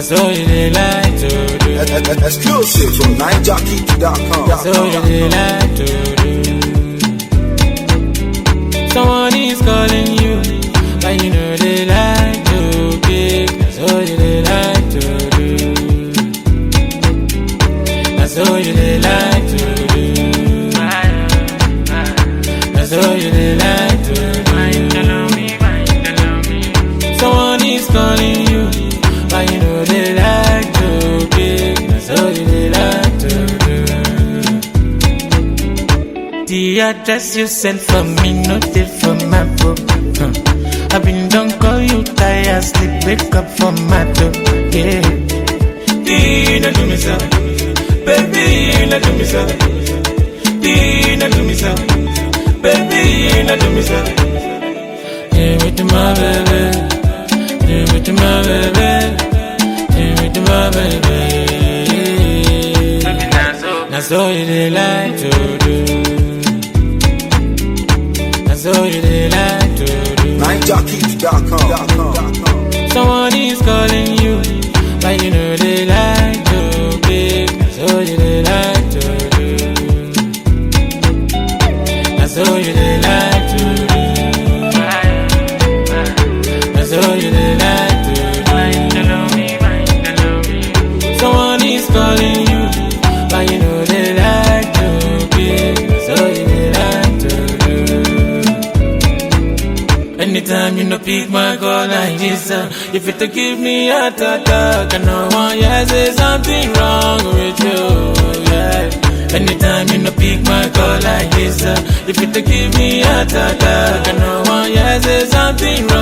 That's all you dey like to do. Exclusive from NineJockey.com. That's all you dey like to do. Someone is calling you, but you know they like to pick. That's all you dey like to do. That's all you dey like to do. That's all you dey like to do. Someone is calling you, but you know they like to pick. That's all you dey like to do. The address you sent for me, not it for my book. Huh. I've been done call you tired, sleep, wake up for my door. Yeah. Dina do me so, baby, Dina do me so. Dina do me so, baby, Dina do me so. Yeah, with my baby, yeah, with my baby, yeah, with my baby. That's all you dey like to do. That's all you dey like to do. NineJockey.com. Someone is calling you, but you know they like to pick. That's all you they like to do. That's all you they like to do. That's all you they like to do. Someone is calling you, but you know they like to pick. That's all you they like to do. Anytime you no pick my call like this, uh, if it to give me a attack, I know one yeah say something wrong with you, yeah. Anytime you no pick my call like this, uh, if it to give me a attack, I know one yeah say something wrong